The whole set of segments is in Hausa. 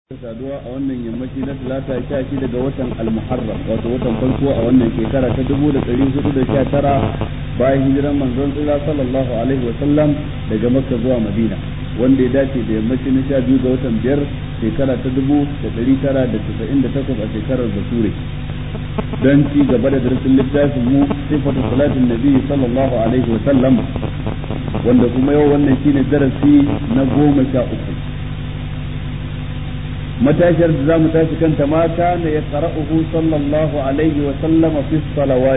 saduwa a wannan yammaci na talata sha shi daga watan almuharram wato watan farko a wannan shekara ta dubu da ɗari hudu da sha tara bayan hijiran manzon tsira sallallahu alaihi wasallam daga makka zuwa madina wanda ya dace da yammaci na sha biyu ga watan biyar shekara ta dubu da ɗari tara da casa'in da takwas a shekarar bature don ci gaba da darasin littafin mu sifatu salatin nabi sallallahu alaihi wasallam wanda kuma yau wannan shine darasi na goma sha uku matashiyar da za mu tashi kanta mata ne ya qara'uhu sallallahu alaihi wa sallama fi salawat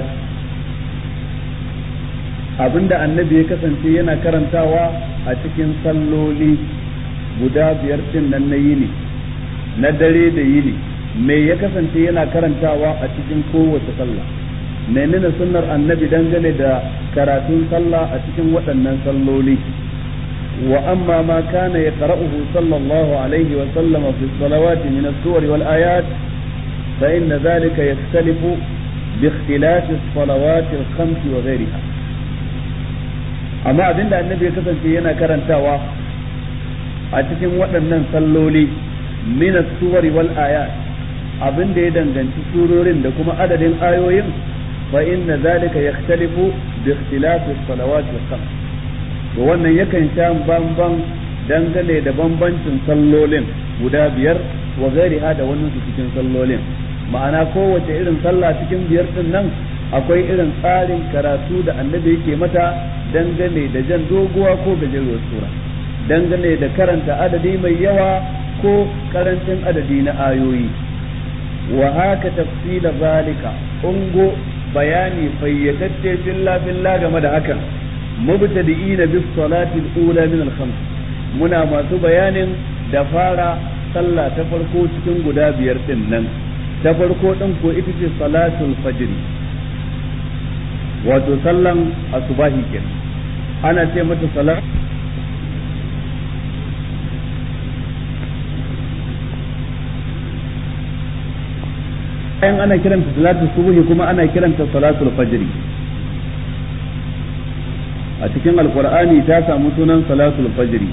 abinda annabi ya kasance yana karantawa a cikin salloli guda biyar din nan na yini na dare da yini me ya kasance yana karantawa a cikin kowace sallah menene sunnar annabi dangane da karatun sallah a cikin waɗannan salloli وأما ما كان يقرأه صلى الله عليه وسلم في الصلوات من السور والآيات فإن ذلك يختلف باختلاف الصلوات الخمس وغيرها أما أبن النبي كتن فينا كرنتاوا أتكن وأنن صلولي من السور والآيات abin da ya danganci surorin da kuma adadin ayoyin fa inna zalika yakhtalifu bi ikhtilafi salawat al-khams to wannan yakan sha bamban dangane da bambancin sallolin guda biyar wa gairiha da wannan su cikin sallolin ma'ana kowace irin sallah cikin biyar din nan akwai irin tsarin karatu da annabi yake mata dangane da jan doguwa ko gajeruwar sura dangane da karanta adadi mai yawa ko karancin adadi na ayoyi wa haka tafsila zalika ungo bayani fayyatacce filla filla game da hakan mubtadi'ina bis salati al-ula min al-khams muna masu bayanin da fara sallah ta farko cikin guda biyar din nan ta farko din ko ita ce salatul fajr wato sallan asubahi kenan ana ce mata salat bayan ana kiranta salatul subuhi kuma ana kiranta salatul fajr a cikin alkur'ani ta samu sunan salatul fajri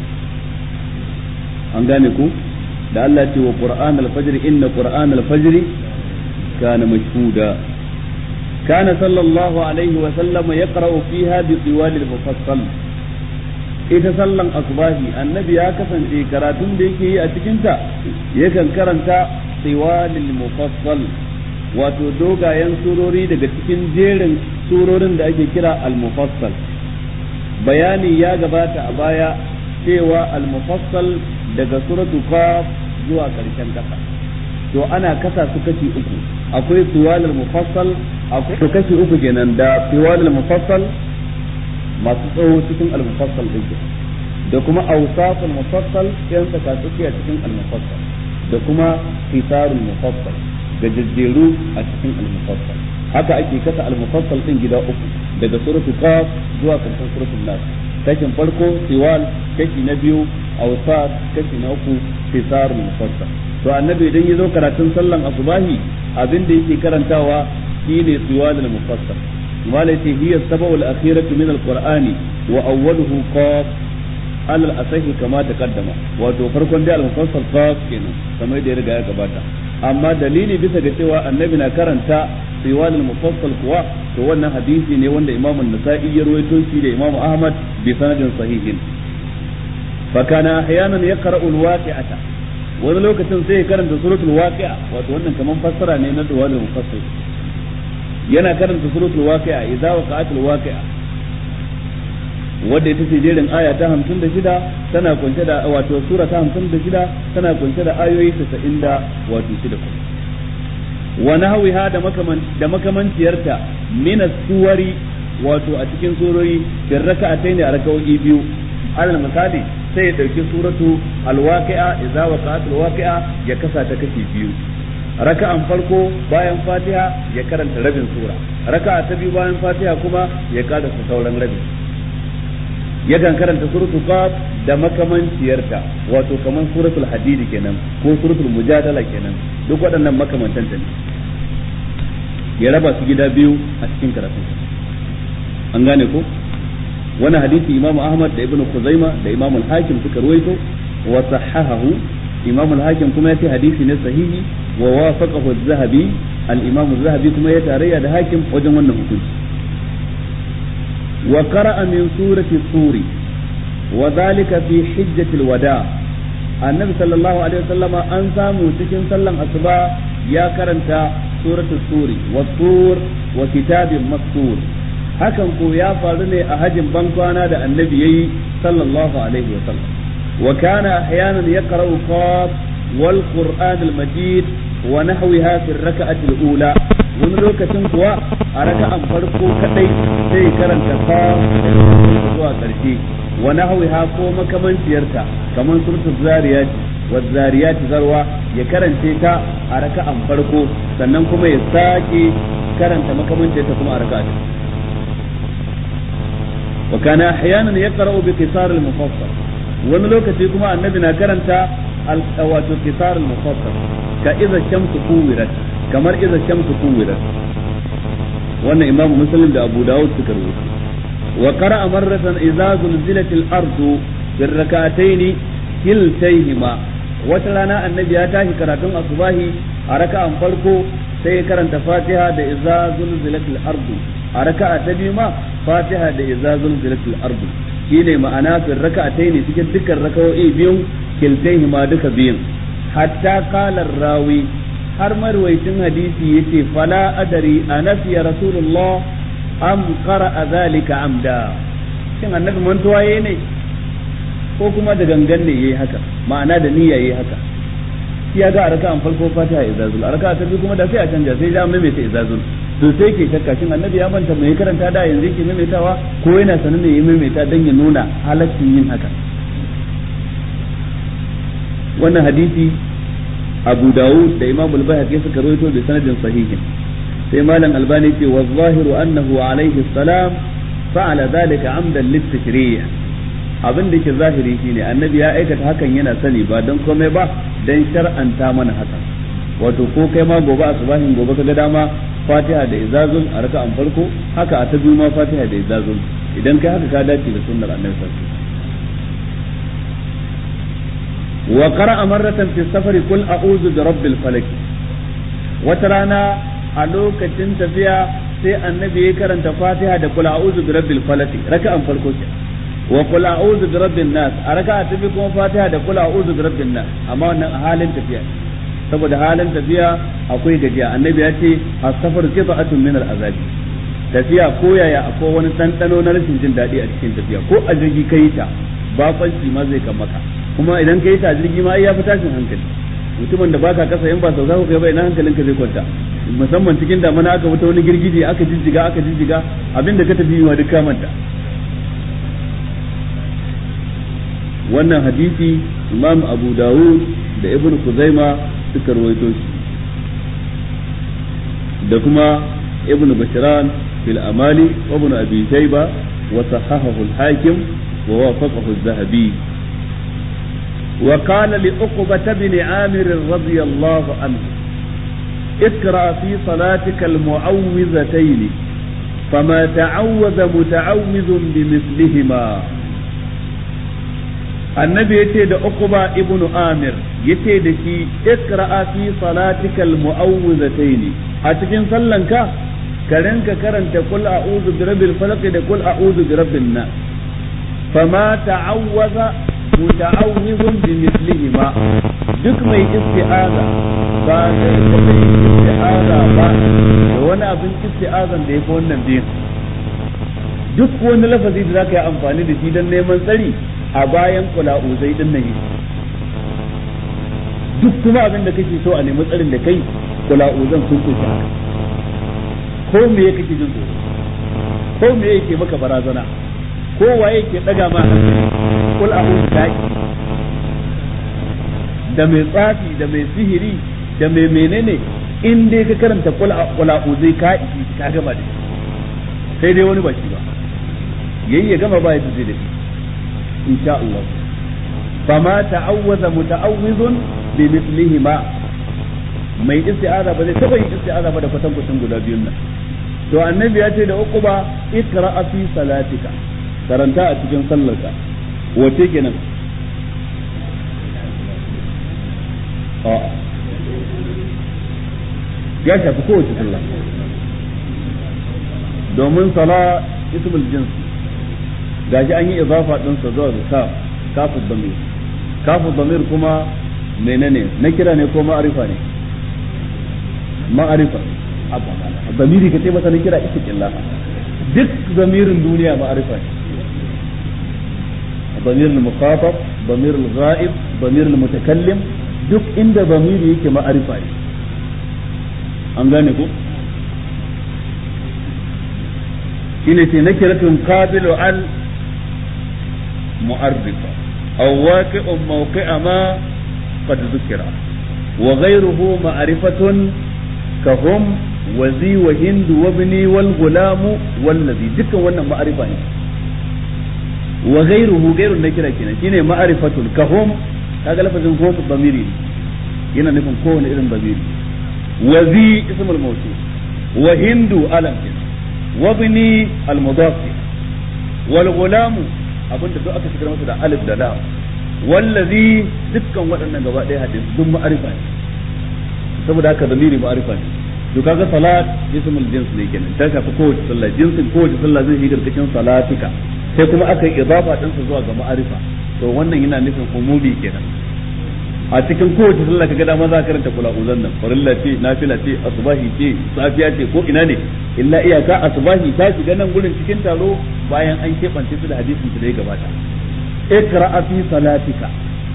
an gane ku da Allah ce wa qur'an al-fajr inna qur'an al-fajr kana mashhuda kana sallallahu alaihi wa sallam yaqra'u fiha bi tiwal al-mufassal ita sallan asbahi annabi ya kasance karatun da yake yi a cikin ta yakan karanta tiwal al-mufassal wato dogayen surori daga cikin jerin surorin da ake kira al-mufassal bayani ya gabata a baya cewa al-mufassal daga suratu qaf zuwa karshen kasa to ana kasa su kashi uku akwai tuwal al-mufassal akwai kashi uku kenan da tuwal al-mufassal masu tsawo cikin al-mufassal din da kuma awsaf al-mufassal yan saka tsakiya cikin al-mufassal da kuma hisarul mufassal gajejjeru a cikin al-mufassal haka ake kasa al-mufassal din gida uku daga suratu qaf zuwa karshen suratul nas kashin farko tiwal kashi na biyu awsat kashi na uku fisarul mufassal to annabi idan yazo karatun sallan asubahi abin da yake karantawa shine tiwal al-mufassal malati hiya sab'ul akhiratu min al-qur'ani wa awwaluhu qaf alal asahi kama taqaddama wato farkon da al-mufassal qaf kenan kamar da ya riga ya gabata amma dalili bisa ga cewa annabi na karanta riwal al-mufassal kuwa to wannan hadisi ne wanda Imam an-Nasa'i ya rawaito shi da Imam Ahmad bi sanadin sahihin fa kana ahyanan yaqra'u al-waqi'ata wani lokacin sai ya karanta suratul waqi'a wato wannan kaman fassara ne na riwal al-mufassal yana karanta suratul waqi'a idza waqa'atul waqi'a wadda ita ce jerin aya ta hamsin da shida tana kunshe da wato sura ta hamsin da shida tana kunshe da ayoyi tasa'in da wato shida kuma wa nahwiha da makaman da makamanciyarta min suwari wato a cikin surori bin raka'atayn a raka'o'i biyu alal misali sai ya dauki suratu alwaqi'a idza waqa'at alwaqi'a ya kasa ta kashi biyu raka'an farko bayan fatiha ya karanta rabin sura raka'a ta biyu bayan fatiha kuma ya kada sauran rabin yakan karanta suratul qaf da makamanciyarta wato kaman suratul hadid kenan ko suratul mujadala kenan duk waɗannan makamantan ne ya raba su gida biyu a cikin karatu an gane ko wani hadisi imamu ahmad da ibnu kuzaima da imamu al-hakim suka ruwaito wa sahahahu imam al-hakim kuma ya ce hadisi ne sahihi wa wafaqahu az-zahabi al-imam az-zahabi kuma ya tarayya da hakim wajen wannan hukunci wa qara'a min surati suri wa dhalika fi hijjatil wada annabi sallallahu alaihi wasallama an samu cikin sallan asuba ya karanta suratul suri wa tur wa kitabin mastur hakan ko ya faru ne a hajin bankwana da annabi yayi sallallahu alaihi wasallam وكان أحيانا يقرأ قاف والقرآن المجيد ونحوها في الركعة الأولى wani lokacin kuwa a raka'an farko kadai sai karanta fa zuwa karshe wa nahwiha ko makamanciyarta kamar suratul zariyat wa zariyat zarwa ya karance ta a raka'an farko sannan kuma ya sake karanta makamanciyarta kuma a raka'a wa kana ahyanan yaqra'u bi qisar al-mufassal wani lokaci kuma annabi na karanta wato kisar al-mufassal ka idza shamsu kuwirat kamar idza shamsu kuwirat wannan imam muslim da abu dawud suka rubuta wa qara'a marratan idza zulzilat al-ardu fi rak'atayn kiltayhima wata rana annabi ya tashi karatun asubahi a raka'an farko sai ya karanta fatiha da idza zulzilat al-ardu a raka'a ta biyu ma fatiha da idza zulzilat al-ardu shine ma'ana fi raka'atai ne cikin dukkan raka'o'i biyun kiltaihi ma duka biyun hatta qala rawi har marwaitin hadisi yace fala adari anasiya rasulullah am qara'a zalika amda shin annabi mantuwa yayi ne ko kuma da gangan ne yayi haka ma'ana da niyya yayi haka shi ya ga a raka'an farko fatiha izazul a raka'a ta biyu kuma da sai a canja sai ya maimaita izazul to sai ke shakka shin annabi ya manta mai karanta da yanzu yake maimaitawa ko yana sanin ne ya maimaita dan ya nuna halaccin yin haka wannan hadisi Abu Dawud da Imam al-Baihaqi suka rawaito da sanadin sahihin sai malam Albani ce wa zahiru annahu alaihi salam fa'ala dhalika amdan lit-tashrih abin da ke zahiri shine annabi ya aikata hakan yana sani ba don komai ba dan shar'anta mana hakan wato ko kai ma gobe asubahin gobe kaga dama fatiha da izazul a raka'an farko haka a ta biyu ma fatiha da izazul idan kai haka ka dace da sunnar annabi sallallahu wa qara'a marratan fi safari kul a'udhu bi rabbil falaq wata rana a lokacin tafiya sai annabi ya karanta fatiha da kul a'udhu bi rabbil falaq raka'an farko ke wa kul a'udhu bi rabbin nas a raka'a ta biyu kuma fatiha da kul a'udhu bi rabbin nas amma wannan a halin tafiya saboda halin tafiya akwai gajiya annabi ya ce as-safar qita'atun min al-azabi tafiya ko yaya akwai wani ɗanɗano na rashin jin daɗi a cikin tafiya ko a jirgi kai ta bafanci ma zai kan maka kuma idan kai ta jirgi ma ya fi tashin hankali mutumin da baka kasa in ba sau za ku kai ba ina hankalinka zai kwanta musamman cikin damana aka wuta wani girgije aka jijjiga aka jijjiga abinda ka tafi ma duk ka manta wannan hadisi imam abu dawud da ibn kuzaima suka rawaito shi da kuma ibn bashran fil amali wa ibn abi shayba wa sahahahu al-hakim wa wafaqahu az-zahabi wa qala li uqbah ibn amir radiyallahu anhu اقرأ في صلاتك المعوذتين فما تعوذ متعوذ بمثلهما annabi yace da Uqba ibn Amir yace da shi iqra'a fi salatikal mu'awwizatayn a cikin sallanka ka rinka karanta qul a'udhu bi rabbil falaq da qul a'udhu bi rabbin nas fama ta'awwaza muta'awwizun bi mithlihima duk mai isti'aza ba zai taɓa yin isti'aza ba da wani abin isti'azan da yafi wannan biyan duk wani lafazi da zaka yi amfani da shi don neman tsari a bayan kula'uzai din nan duk kuma abin da kake so a nemi tsarin da kai kula'uzan sun kusa haka ko me kake jin tsoro ko me yake maka barazana ko waye ke daga ma hankali kul a'udhu daki da mai tsafi da mai sihiri da mai menene in dai ka karanta kul a'udhu ka isi ka gama da sai dai wani baki ba yayi ya gama ba ya zai da shi إن شاء الله فما تعوذ متعوذ بمثلهما mai isti'aza ba zai taba yin isti'aza ba da kwatan kwatan guda biyun nan to annabi ya ce da uquba ikra fi salatika karanta a cikin sallarka wace kenan a'a ya shafi kowace sallah domin sala ismul jins gashi an yi idafa din sa zuwa ka kafu damir kafu damir kuma menene na kira ne ko ma'arifa ne ma'arifa zamiri ka ce masa na kira ita duk zamirin duniya ma'arifa ne ضمير المخاطب ضمير الغائب ضمير المتكلم duk inda zamiri yake ma'arifa ne an gane ku shine ce nakiratun qabilu al mu'arrifa aw waqi'un mawqi'a ma qad dhukira wa ghayruhu ma'rifatun ka hum wa zi wa hind wa ibni wal gulamu wallazi dukkan wannan ma'arifa ne wa ghayruhu ghayrun nakira kenan shine ma'rifatun ka hum kaga lafazin hum damiri yana nufin kowane irin damiri wa zi ismul mawsul wa hindu alam kenan وابني المضاف والغلام abinda duk aka shigar masa da alif da lam wallazi dukkan waɗannan gaba ɗaya hadisi duk ma'arifa ne saboda haka zamiri ma'arifa ne to kaga salat ismul jins ne kenan ta shafi kowace sallah jinsin kowace sallah zai shiga cikin salatika sai kuma aka yi idafa din sa zuwa ga ma'arifa to wannan yana nufin umumi kenan a cikin kowace sallah kaga dama za ka karanta kula uzan nan farilla ce nafila ce asbahi ce safiya ce ko ina ne illa iyaka asbahi ta shiga nan gurin cikin taro bayan an keɓance su da hadisin su da ya gabata ikra'a fi salatika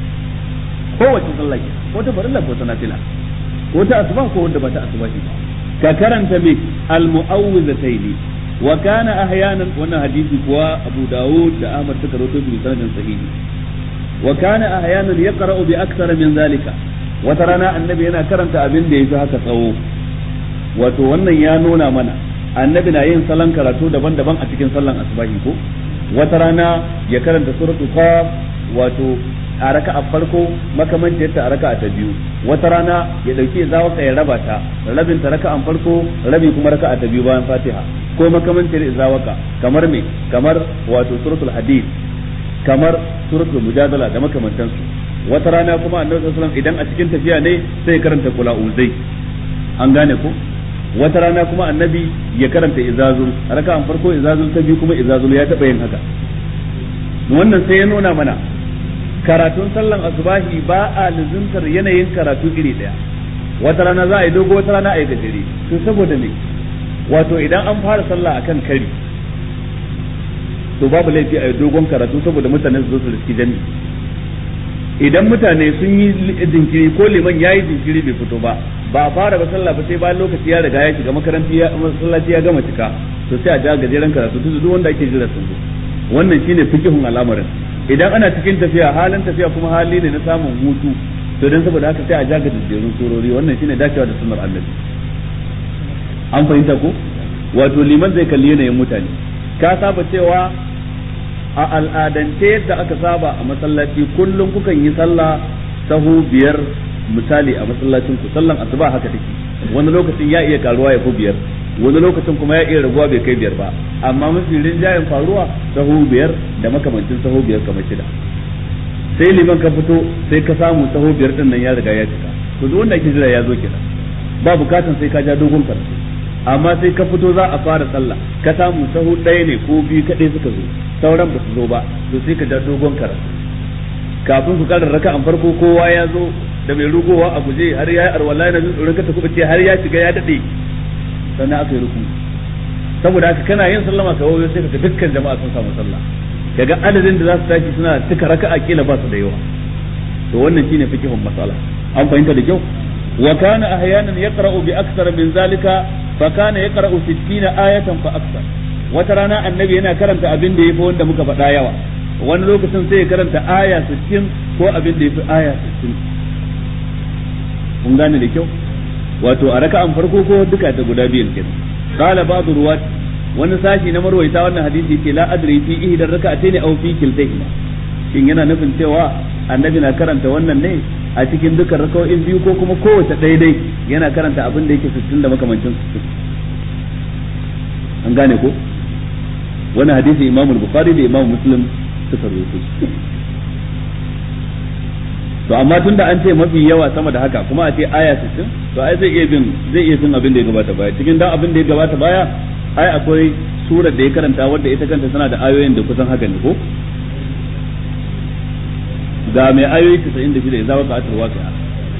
kowace sallah ke ko ta farilla ko ta nafila ko ta asbah ko wanda ba ta asbahi ba ka karanta me al-mu'awwizataini wa kana ahyanan wannan hadisi kuwa Abu Dawud da Ahmad suka rawaito bi sanadin sahihi wa kana ahyanan yaqra'u bi akthara min zalika wata rana annabi yana karanta abin da yafi haka tsawo wato wannan ya nuna mana annabi na yin salon karatu daban-daban a cikin sallan asubahi ko wata rana ya karanta suratul qaf wato a raka'a farko makamancin ta a raka'a ta biyu wata rana ya dauki zawaka ya raba ta rabin ta raka'an farko rabi kuma raka'a ta biyu bayan fatiha ko makamancin zawaka kamar me kamar wato suratul hadid kamar suratul mujadala da makamantansu wata rana kuma annabi sallallahu alaihi idan a cikin tafiya ne sai ya karanta kula uzai an gane ko wata rana kuma annabi ya karanta izazul raka'an farko izazul ta biyu kuma izazul ya taba yin haka wannan sai ya nuna mana karatun sallan asubahi ba a luzuntar yanayin karatu iri daya wata rana za a yi dogo wata rana a yi gajere to saboda me wato idan an fara sallah akan kari to babu laifi a yi dogon karatu saboda mutane su zo su riski jami idan mutane sun yi jinkiri ko liman ya yi jinkiri bai fito ba ba a fara ba sallah ba sai bayan lokaci ya riga ya shiga makaranti ya masallaci ya gama cika to sai a ja gajeren karatu duk duk wanda ake jira sun zo wannan shine fikihun al'amarin idan ana cikin tafiya halin tafiya kuma hali ne na samun hutu to dan saboda haka sai a ja gajerun surori wannan shine dacewa da sunnar annabi an fahimta ko wato liman zai kalli yanayin mutane ka saba cewa a al'adance yadda aka saba a masallaci kullum kukan yi sallah sahu biyar misali a masallacin ku sallan asuba haka take wani lokacin ya iya karuwa ya fi biyar wani lokacin kuma ya iya raguwa bai kai biyar ba amma mafi rinjayen faruwa sahu biyar da makamancin sahu biyar kamar shida sai liman ka fito sai ka samu sahu biyar din nan ya riga ya cika to duk wanda ake jira ya zo kenan ba bukatan sai ka ja dogon karatu amma sai ka fito za a fara sallah ka samu sahu ɗaya ne ko biyu kaɗai suka zo sauran ba su zo ba to sai ka ja dogon karatu kafin ku karar raka an farko kowa ya zo da mai rugowa a guje har ya yi arwala na jin tsoron ka ta ce har ya shiga ya daɗe sannan aka yi ruku saboda haka kana yin sallama ka wayo sai ka dukkan jama'a sun samu sallah kaga adadin da za su tashi suna cika raka'a kila ba su da yawa to wannan shine fikihun masala an fahimta da kyau wa kana ahyanan yaqra'u bi akthar min zalika fa kana yaqra'u 60 ayatan fa akthar wata rana annabi yana karanta abin da yafi wanda muka faɗa yawa wani lokacin sai ya karanta aya 60 ko abin da yafi aya 60 kun gane da kyau wato a raka'an farko ko duka ta guda biyan kenan qala ba'du ruwat wani sashi na marwaita wannan hadisi yake la adri fi ihdar raka'atayn aw fi kiltayhima shin yana nufin cewa annabi na karanta wannan ne a cikin dukkan raka'o'in biyu ko kuma kowace daidai yana karanta abin da yake 60 da makamancin 60 an gane ko wannan hadisi imamu bukhari da imamu muslim suka rawaito to amma tunda an ce mafi yawa sama da haka kuma a ce aya 60 to ai zai iya bin zai iya bin abin da ya gabata baya cikin dan abin da ya gabata baya ai akwai surar da ya karanta wadda ita kanta tana da ayoyin da kusan haka ne ko ga mai ayoyi 96 ya zaba ka atar waqi'a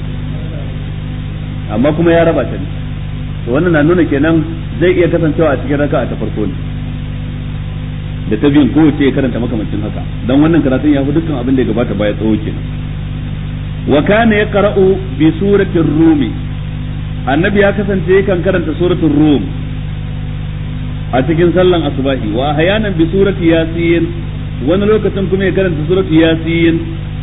amma kuma ya raba ta ne to wannan na nuna kenan zai iya kasancewa a cikin raka'a ta farko ne da ta biyun kowace ya karanta makamancin haka dan wannan karatun ya fi dukkan abin da ya gabata baya tsawo kenan wa kana yaqra'u bi suratir rumi annabi ya kasance yakan karanta suratul rum a cikin sallan asubahi wa ahyanan bi surati yasin wani lokacin kuma ya karanta suratul yasin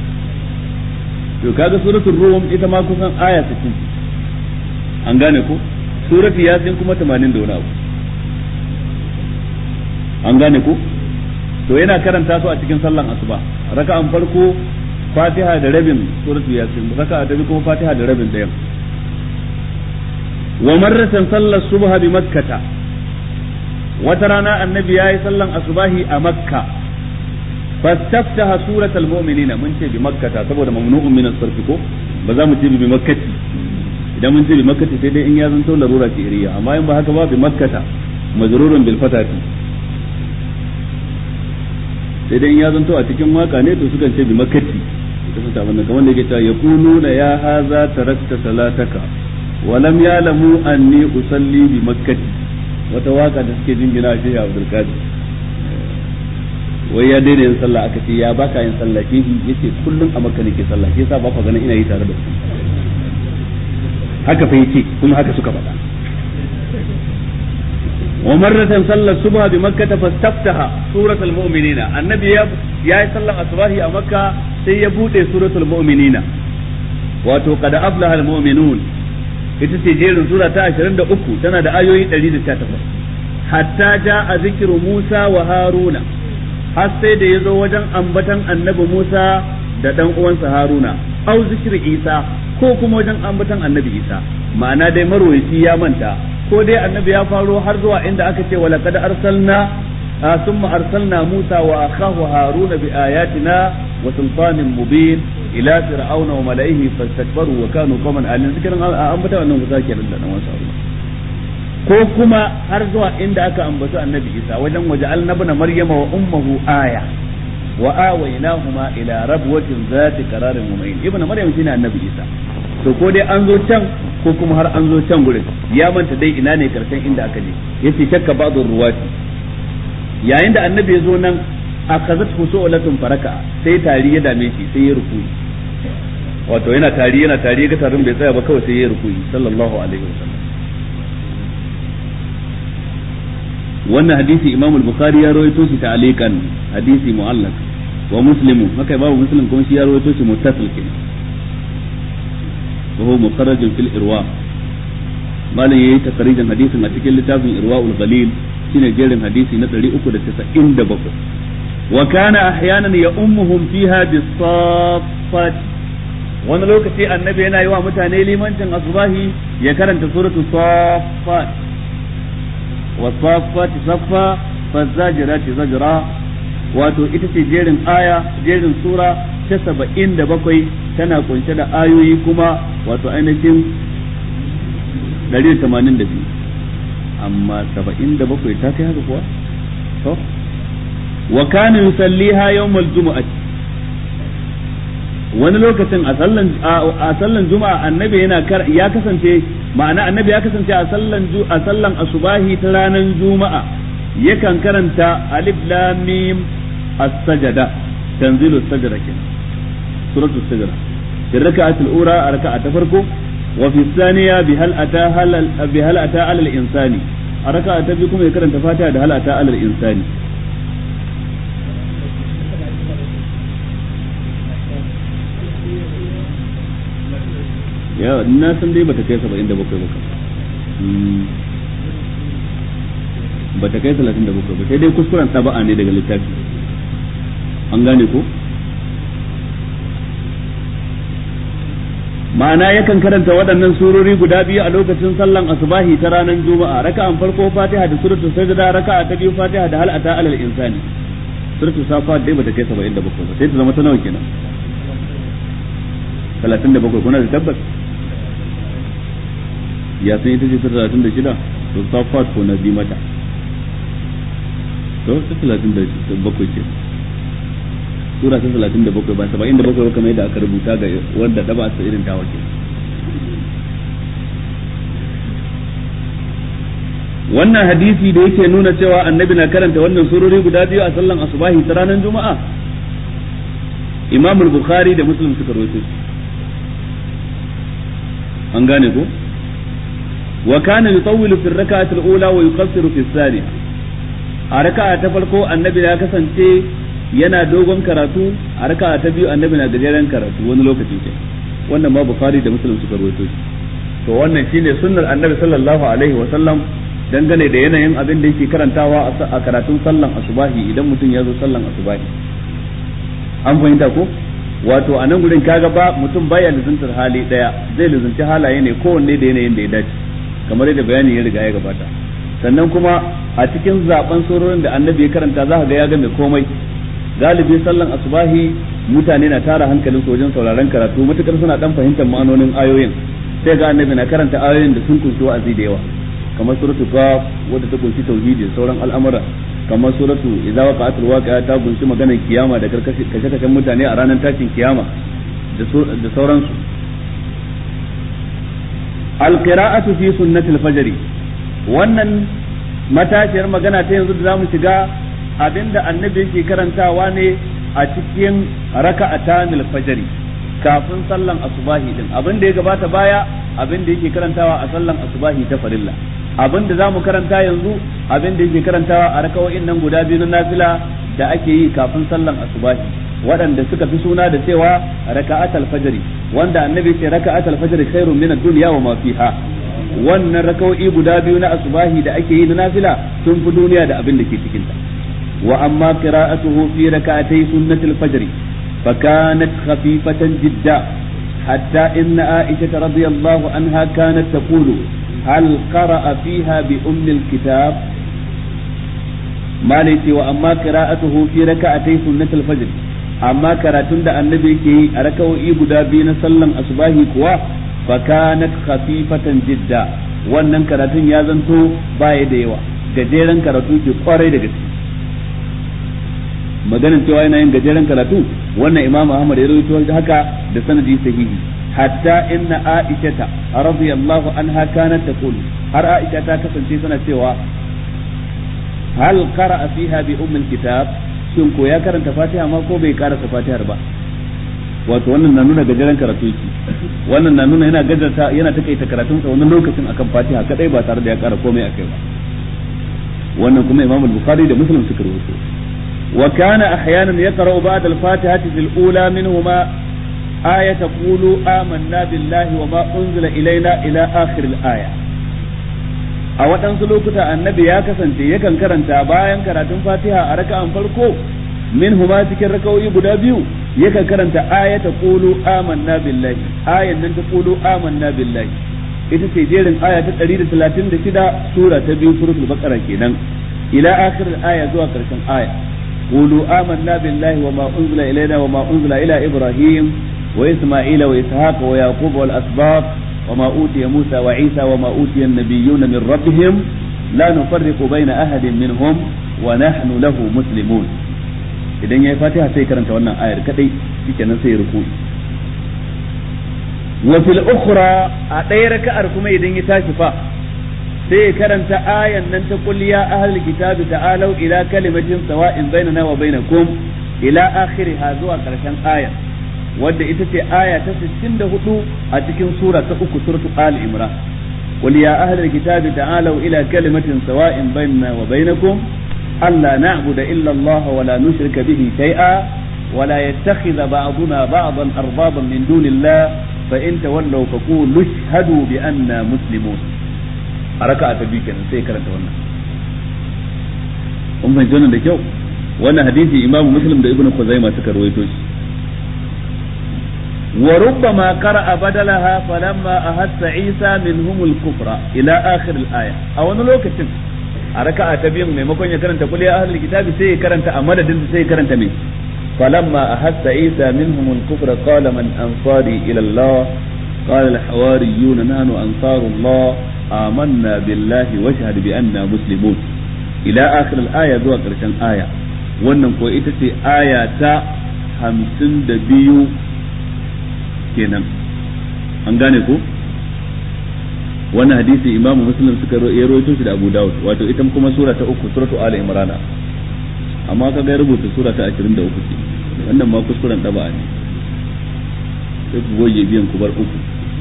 to kaga suratul rum ita ma kusan aya 60 an gane ko suratul yasin kuma 80 da wani abu an gane ko to yana karanta su a cikin sallan asuba raka'an farko fatiha da rabin suratul yasin raka'a da kuma fatiha da rabin dayan wa marratan sallar subha bi makkata wata rana annabi yayi sallan asubahi a makka fastaftaha suratul mu'minina mun ce bi makkata saboda mamnu'un min as-sarf ko ba za mu ce bi makkati idan mun ce bi makkati sai dai in ya zanto larura ce iriya amma in ba haka ba bi makkata majrurun bil fatati sai dai in ya zanto a cikin waka ne to sukan ce bi makkati ita fata wannan kamar da yake cewa yaquluna ya haza tarakta salataka wa lam ya'lamu anni usalli bi makkati wata waka da suke jingina shi Abdul Qadir wai ya daina yin sallah aka ce ya baka yin sallah ke yace kullum a makka nake sallah shi yasa ba ka ganin ina yi tare da su haka fa yace kuma haka suka faɗa ومرة صلى الصبح بمكة فاستفتح سورة المؤمنين النبي يا صلى الصباح a مكة sai ya bude suratul mu'minina wato qad aflaha al mu'minun ita ce jerin sura ta 23 tana da ayoyi 118 hatta jaa zikru Musa wa Haruna har sai da yazo wajen ambatan annabi Musa da dan uwansa Haruna au zikri Isa ko kuma wajen ambatan annabi Isa ma'ana dai marwayi ya manta ko dai annabi ya faro har zuwa inda aka ce wa laqad arsalna thumma arsalna Musa wa akhahu Haruna bi ayatina wa sultanin mubin ila fir'auna wa malaihi fastakbaru wa kanu qauman alin zikirin an bata wannan kusa kenan da dan wasu ko kuma har zuwa inda aka ambaci annabi Isa wajen waja'alna ibn maryama wa ummuhu aya wa awaynahuma ila rabwatin zati qararin mu'min ibn maryam shine annabi Isa to ko dai an zo can ko kuma har an zo can gurin ya manta dai ina ne karshen inda aka je yace shakka ba'dhu ruwati yayin da annabi ya zo nan akazat husulatun faraka sai tari ya dame shi sai ya rukuyi wato yana tari yana tari ga tarin bai tsaya ba kawai sai ya rukuyi sallallahu alaihi wasallam wannan hadisi imam al-bukhari ya rawaito shi ta'alikan hadisi mu'allaq wa muslimu haka babu muslim kuma shi ya rawaito shi muttasil kenan وهو مخرج في الإرواء ما لن يهي تخريجا حديثا أتكين لتافن إرواء الغليل شين جيرن حديثي نتري أكد تسعين دبقو وكان أحيانا يأمهم فيها بالصافات wani lokaci annabi yana yi wa mutane limancin asubahi ya karanta suratu safat wa safat saffa fazajirati zajra wato ita ce jerin aya jerin sura ta saba'in da bakwai tana kunshe da ayoyi kuma wato ainihin ɗari da tamanin da biyu amma saba'in da bakwai ta kai haka kuwa to wa kana yusalliha yawmal jumu'ati wani lokacin a sallan a sallan juma'a annabi yana ya kasance ma'ana annabi ya kasance a sallan a sallan asubahi ta ranar juma'a yakan karanta alif lam mim as-sajada tanzilu as-sajada kenan suratul sajada في الركعة الأولى ركعة فرقه وفي الثانية بهل أتى هل بهل أتى على الإنسان الركعة تبيكم يكرن تفاتها هل أتى على الإنسان ya na san dai bata kai saba'in da bakwai ba bata kai talatin da bakwai ba sai dai kuskuren taba'a ne daga littafi an gane ko ma'ana yakan karanta waɗannan surori guda biyu a lokacin sallan asubahi ta ranar juma'a raka'an farko fatiha da suratul sajda raka'a ta biyu fatiha da hal ata alal insani suratul safa dai bata kai 77 ba sai ta zama ta nawa kenan talatin da bakwai kuna da tabbas ya san ita ce ta talatin da shida to safat ko na bi mata to ta talatin da bakwai ce sura ta talatin da bakwai ba saba'in da bakwai kamar yadda aka rubuta ga wanda ɗaba ta irin tawa ke wannan hadisi da yake nuna cewa annabi na karanta wannan surori guda biyu a sallan asubahi ta ranar juma'a imam bukhari da muslim suka rawaito an gane ko wa kana yutawwilu fi rak'ati al-ula wa yuqassiru fi thaniya a raka'a ta farko annabi ya kasance yana dogon karatu a raka'a ta biyu annabi na gajeren karatu wani lokaci ke wannan ma bukhari da muslim suka rawaito to wannan shine sunnar annabi sallallahu alaihi wa sallam dangane da yanayin abin da yake karantawa a karatun sallan asubahi idan mutum ya zo sallan asubahi an fahimta ko wato a nan gurin kaga ba mutum baya lizuntar hali daya zai lizunci halaye ne kowanne da yanayin da ya dace kamar yadda bayani ya riga ya gabata sannan kuma a cikin zaben sororin da annabi ya karanta za ka ga ya ga mai komai galibi sallan asubahi mutane na tara hankalin su wajen sauraron karatu matukar suna dan fahimtar ma'anonin ayoyin sai ga annabi na karanta ayoyin da sun kunshi wa'azi da yawa kamar suratu qaf wadda ta kunshi tauhidi da sauran al'amura kamar suratu idza waqa'atul waqi'a ta kunshi maganar kiyama da karkashe kashe mutane a ranar tashin kiyama da sauransu alqira'atu fi sunnatil fajr wannan matashiyar magana ta yanzu da zamu shiga abinda annabi yake karantawa ne a cikin raka'atanil fajr kafin sallan asubahi din abin da ya gabata baya abin da yake karantawa a sallan asubahi ta farilla abin da zamu karanta yanzu abin da yake karantawa a rakawoyin nan guda biyu na nafila da ake yi kafin sallan asubahi waɗanda suka fi suna da cewa raka'atul fajri wanda annabi ce raka'atul fajri khairun min ad-dunya wa ma fiha wannan rakawoyi guda biyu na asubahi da ake yi na nafila sun fi duniya da abin da ke cikin ta wa amma qira'atuhu fi raka'atay sunnatul fajri فكانت خفيفة جدا حتى إن عائشة رضي الله عنها كانت تقول هل قرأ فيها بأم الكتاب ما ليتي وأما قراءته في ركعتي سنة الفجر أما كراتون دا النبي كي أركو إيبدا بين سلم أصباهي كوا فكانت خفيفة جدا wannan karatun ya zanto baya da yawa gajeren karatu ke kwarai da gaske maganin cewa yana yin gajeren karatu wannan imam ahmad ya rawaito haka da sanadi sahihi hatta inna aisha radiyallahu anha kanat taqul har aisha ta kasance tana cewa hal qara'a fiha bi ummil kitab shin ko ya karanta fatiha ma ko bai karanta fatihar ba wato wannan na nuna gajeren karatu yake wannan na nuna yana gajarta yana takaita karatun sa wannan lokacin akan fatiha kadai ba tare da ya kara komai akai ba wannan kuma imam al-bukhari da muslim suka rawaito وكان أحيانا يقرأ بعد الفاتحة في الأولى منهما آية قولوا آمنا بالله وما أنزل إلينا إلى آخر الآية a waɗansu lokuta annabi ya kasance yakan karanta bayan karatun fatiha a raka'an farko min huma cikin raka'o'i guda biyu yakan karanta ayata qulu amanna billahi ayan nan ta qulu amanna billahi ita ce jerin aya ta 136 sura ta biyu suratul baqara kenan ila akhir aya zuwa karshen aya قولوا آمنا بالله وما أنزل إلينا وما أنزل إلى إبراهيم وإسماعيل وإسحاق ويعقوب والأسباط وما أوتي موسى وعيسى وما أوتي النبيون من ربهم لا نفرق بين أحد منهم ونحن له مسلمون idan ya yi fatiha sai karanta wannan ayar kadai shikenan sai ruku wa fil ukhra a ɗaya raka'ar kuma idan ya tashi fa sai ya karanta ayan nan ta qul ya ahlul kitabi ta'alu ila kalimatin sawa'in bainana wa bainakum ila akhiriha zuwa karshen ayan wadda ita ce aya ta 64 a cikin sura ta uku suratul ali imran qul ya ahlul kitabi ta'alu ila kalimatin sawa'in bainana wa bainakum alla na'budu illa Allah wa la nushrika bihi shay'a ولا يتخذ بعضنا بعضا أربابا من دون الله فإن تولوا فقولوا اشهدوا بأننا مسلمون a raka'a ta biyu kenan sai karanta wannan kun fahimci wannan da kyau wannan hadisi imamu muslim da ibnu khuzaima suka rawaito shi wa rubbama qara'a badalaha falamma ahassa isa minhum al-kufra ila akhir al-aya a wani lokacin a raka'a ta biyu maimakon ya karanta kulli ahlul kitabi sai ya karanta a madadin sai ya karanta me فلما أحس عيسى منهم الكفر قال من أنصاري إلى الله قال الحواريون نحن أنصار الله آمنا بالله واشهد بأننا مسلمون إلى آخر الآية ذو قرشان آية wannan ko ita ce aya ta hamsin da biyu kenan an gane ko wannan hadisi imamu muslim suka ya rawaito shi da abu dawud wato ita kuma sura ta uku suratu ali imrana amma ka ga rubuta sura ta 23 ce wannan ma kuskuren daba ne sai ku goge biyan ku bar uku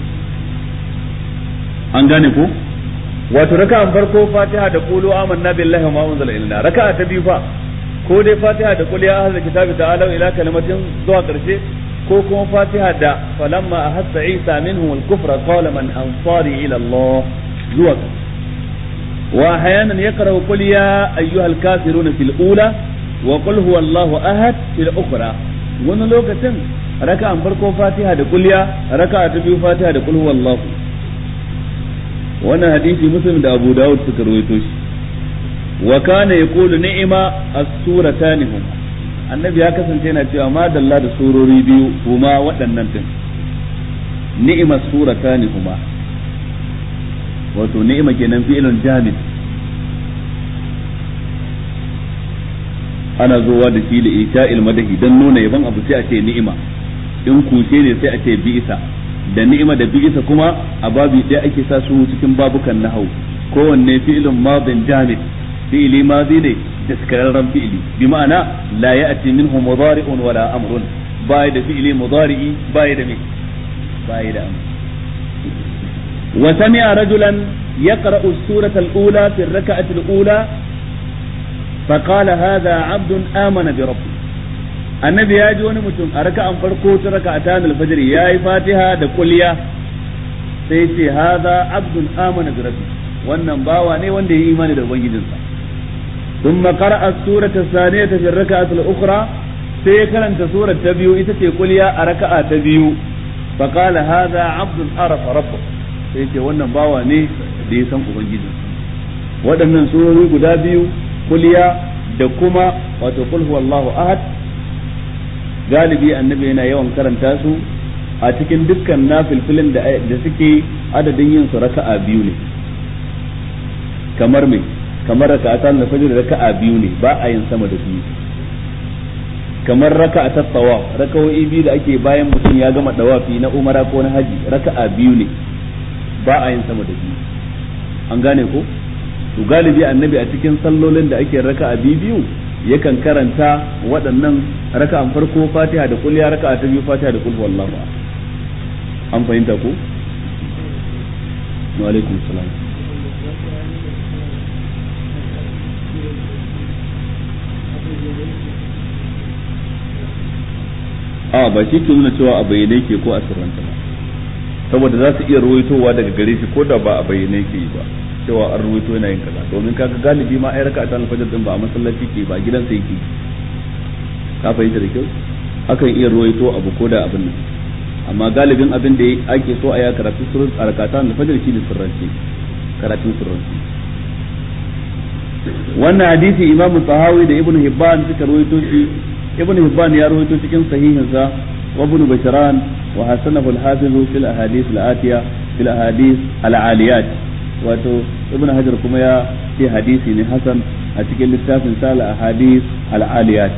an gane ko wato raka'an farko fatiha da qulu amanna billahi wa ma unzila ilaina raka'a ta biyu fa ko dai fatiha da qul ya ahlal kitabi ta'alu ila kalimatin zuwa karshe ko kuma fatiha da falamma ahassa isa minhum al-kufra qala man ansari ila allah zuwa wa ahyanan yaqra'u qul ya ayyuhal kafiruna fil ula wa qul huwallahu ahad fil ukhra wani lokacin raka'an farko fatiha da kulliya raka'a ta biyu fatiha da qul huwallahu wannan hadisi muslim da abu dawud suka rawaito shi wa kana yaqulu ni'ma as-suratan hum annabi ya kasance yana cewa ma dalla da surori biyu huma waɗannan din ni'ma suratan huma wato ni'ima kenan fi'ilun jamid ana zowa da shi da isha'il madahi dan nuna yaban abu sai a ce ni'ima in kushe ne sai a ce bi'isa da ni'ima da bi'isa kuma a babu ɗaya ake sa su cikin babukan nahau kowanne fi'ilun madin jamid fi'ili madi ne daskararren fi'ili bi ma'ana la ya'ti minhu mudari'un wala amrun baya da fi'ili mudari'i baya da me baya da amr wa sami'a rajulan yaqra'u as-surata al-ula fi ar-rak'ati al-ula فقال هذا عبد آمن بربه annabi ya ji wani mutum a raka'an farko ta raka'atan al-fajr yayi fatiha da kulliya sai ce hadha abdun amana bi rabbi wannan bawa ne wanda ya yi imani da ubangijinsa thumma qara'a surata thaniyata fi raka'at al-ukhra sai karanta surar ta biyu ita ce kulliya a raka'a ta biyu fa qala hadha abdun arafa rabbahu sai ce wannan bawa ne da ya san ubangijinsa waɗannan surori guda biyu kulliya da kuma wato kul huwallahu ahad galibi annabi yana yawan karanta su a cikin dukkan nafilfilin da da suke adadin yin su raka'a biyu ne kamar me kamar raka'ata na fajr raka'a biyu ne ba a yin sama da biyu kamar raka'a ta tawaf raka'o'i biyu da ake bayan mutum ya gama dawafi na umara ko na haji raka'a biyu ne ba a yin sama da biyu an gane ko to galibi annabi a cikin sallolin da ake raka'a biyu biyu yakan karanta waɗannan raka'an farko fatiha da kulliya raka'a ta biyu fatiha da kulhu wallahu an fahimta ko wa alaikum salam a ba shi ke nuna cewa a bayyane ke ko a sirranta ba saboda za su iya ruwaitowa daga gare shi ko da ba a bayyane ke yi ba cewa an ruwaito yana yin kaza domin kaga galibi ma ai raka ta alfajir din ba a masallaci ke ba gidansa yake ka fahimta da kyau akan iya ruwaito abu ko da abin nan amma galibin abin da ake so a ya karatu surun a rakata alfajir shi ne sirranci karatun sirranci wannan hadisi imam tahawi da ibnu hibban suka ruwaito shi ibnu hibban ya ruwaito cikin sahihinsa wa ibn bashran wa hasanahu al-hafiz fil ahadith al-atiya fil ahadith al-aliyat wato ibn hajar kuma ya ce hadisi ne hasan a cikin littafin sala a hadis al'aliyat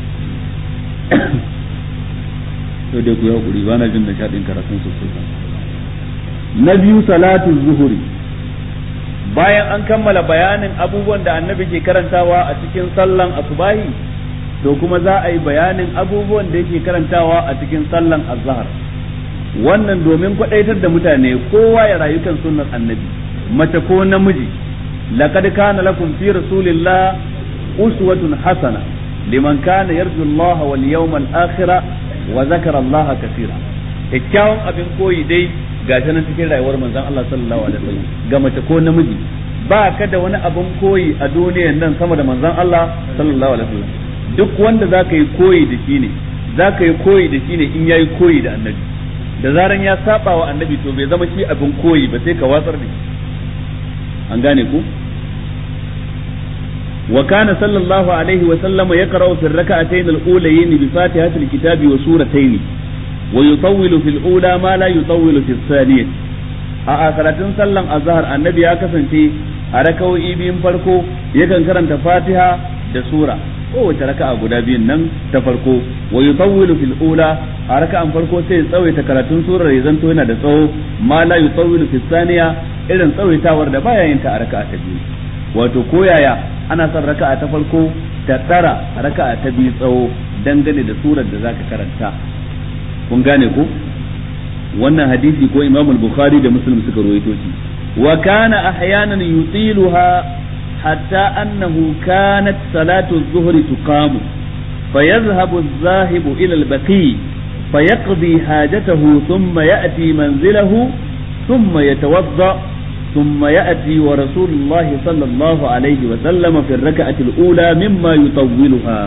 to dai ku yi hakuri ba na jin nishaɗin karatun sosai na biyu salatu zuhuri bayan an kammala bayanin abubuwan da annabi ke karantawa a cikin sallan asubahi to kuma za a yi bayanin abubuwan da yake karantawa a cikin sallan azhar wannan domin kwadaitar da mutane kowa ya rayu kan sunnar annabi mace ko namiji laqad kana lakum fi rasulillah uswatun hasana liman kana yarju Allah wal yawmal akhir wa zakara Allah kaseera kyakkyawan abin koyi dai ga nan cikin rayuwar manzon Allah sallallahu alaihi wasallam ga mace ko namiji ba ka da wani abin koyi a duniyar nan sama da manzon Allah sallallahu alaihi wasallam duk wanda zaka yi koyi da shi ne zaka yi koyi da shi ne in yayi koyi da annabi da zaran ya saba wa annabi to bai zama shi abin koyi ba sai ka watsar da shi an gane ku وكان صلى الله عليه وسلم يقرأ في الركعتين الأوليين بفاتحة الكتاب وسورتين ويطول في الأولى ما لا يطول في الثانية a karatun sallan azhar annabi ya kasance a raka'o'i biyun farko yakan karanta fatiha da sura kowace raka'a guda biyun nan ta farko wa yutawwilu fil ula a raka'an farko sai ya tsawaita karatun surar ya zanto yana da tsawo ma la yutawwilu fis thaniya irin tsawaitawar da baya yin ta a raka'a ta biyu wato koyaya ana son raka'a ta farko ta tsara raka'a ta biyu tsawo dangane da surar da zaka karanta kun gane ko wannan hadisi ko Imam al-Bukhari da Muslim suka rawaito shi wa kana ahyanan yutiluha hatta annahu kanat salatu adh-dhuhri tuqamu فيذهب الذاهب إلى البقيع فيقضي حاجته ثم يأتي منزله ثم يتوضأ ثم يأتي ورسول الله صلى الله عليه وسلم في الركعة الأولى مما يطولها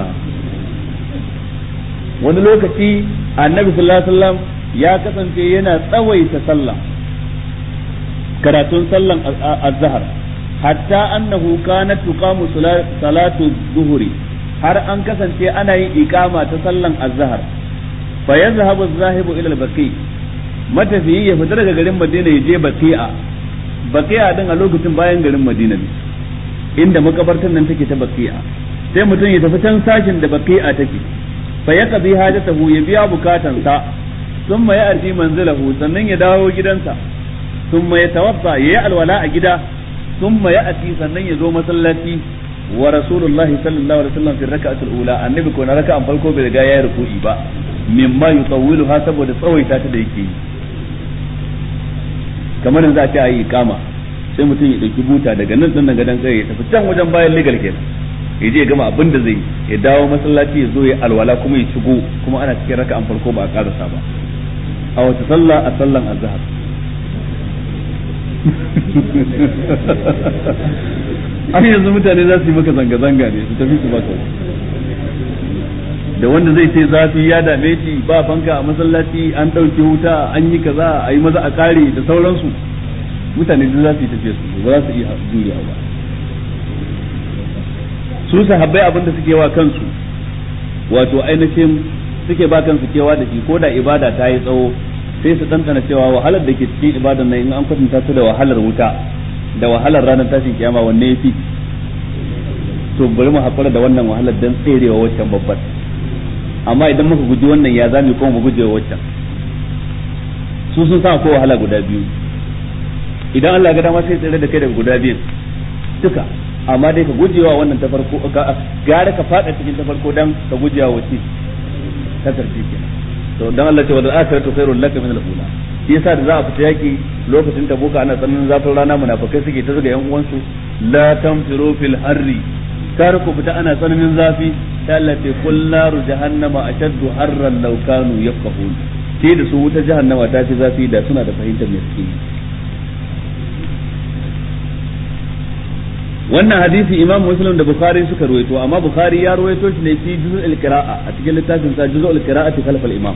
wani lokaci annabi sallallahu alaihi wasallam ya kasance yana tsawaita sallah karatun sallan azhar hatta annahu kanat tuqamu salatu zuhri har an kasance ana yin iqama ta sallan azhar fa yazhabu az-zahibu ila al-baqi matafiyi ya fita daga garin Madina ya je Baqi'a Baqi'a din a lokacin bayan garin Madina ne inda makabartan nan take ta Baqi'a sai mutum ya tafi can sashin da Baqi'a take fa yaqdi hajatahu ya biya bukatansa thumma ya arji manzilahu sannan ya dawo gidansa thumma ya tawadda ya yi alwala a gida thumma ya ati sannan ya zo masallaci wa rasulullahi sallallahu alaihi wasallam fi rak'ati al-ula annabi ko na raka'an farko bai riga ya ruku'i ba mimma yutawwiluha saboda tsawaita ta da yake yi kamar yanzu a ce ayi kama sai mutum ya dauki buta daga nan din daga dan kai ya tafi can wajen bayan legal kenan ya je ya gama abin da zai ya dawo masallaci ya zo ya alwala kuma ya shigo kuma ana cikin raka'an farko ba a karasa ba a wata sallah a sallan azhar an yanzu mutane za su yi maka zanga-zanga ne su tafi su baka da wanda zai ce zafi ya dame shi ba fanka a masallaci an ɗauke wuta an yi kaza a yi maza a kare da sauransu mutane duk za su yi tafiya su ba za su iya juriya ba su sahabbai abin da suke wa kansu wato ainihin suke ba kansu kewa da shi ko da ibada ta yi tsawo sai su ɗanɗana cewa wahalar da ke cikin ibadan nan in an kwatanta su da wahalar wuta da wahalar ranar tashin kiyama wanne ya fi to bari mu haƙura da wannan wahalar don tserewa waccan babbar amma idan muka guji wannan ya zami kuma mu guje waccan su sun sa ko wahala guda biyu idan Allah ga dama sai tsere da kai daga guda biyu duka amma dai ka gujewa wannan ta farko gara ka fada cikin ta farko dan ka gujewa wace ta karshe kenan to dan Allah ce wal akhiratu khairul laka min al-ula shi yasa da za a fita yaki lokacin tabuka ana tsananin zafin rana munafikai suke ta zuga yan uwansu la tanfiru fil harri kar ku fita ana tsananin zafi ta Allah ce kul naru jahannama ashaddu harran law kanu yafqahun sai da su wuta jahannama ta fi zafi da suna da fahimtar me suke wannan hadisi imam muslim da bukhari suka ruwaito amma bukhari ya ruwaito shi ne fi juz'ul qira'a a cikin littafin sa juz'ul qira'ati khalf al-imam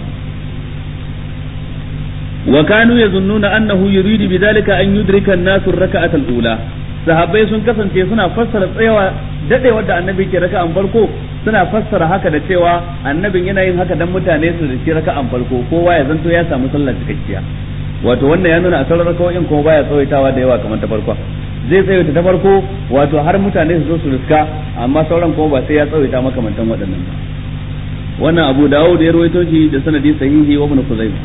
wa kanu yazunnuna annahu yuridu bidhalika an yudrika an-nasu ar-rak'ata al-ula sahabbai sun kasance suna fassara tsayawa dadewar da annabi ke raka'an farko suna fassara haka da cewa annabin yana yin haka dan mutane su da raka'an farko kowa ya zanto ya samu sallar cikakkiya wato wannan ya nuna a sauran rakawoyin kuma baya tsawaitawa da yawa kamar ta farko zai tsawaita ta farko wato har mutane su zo su riska amma sauran kuma ba sai ya tsawaita makamantan waɗannan ba wannan abu dawud ya rawaito shi da sanadi sahihi wa ibn khuzaimah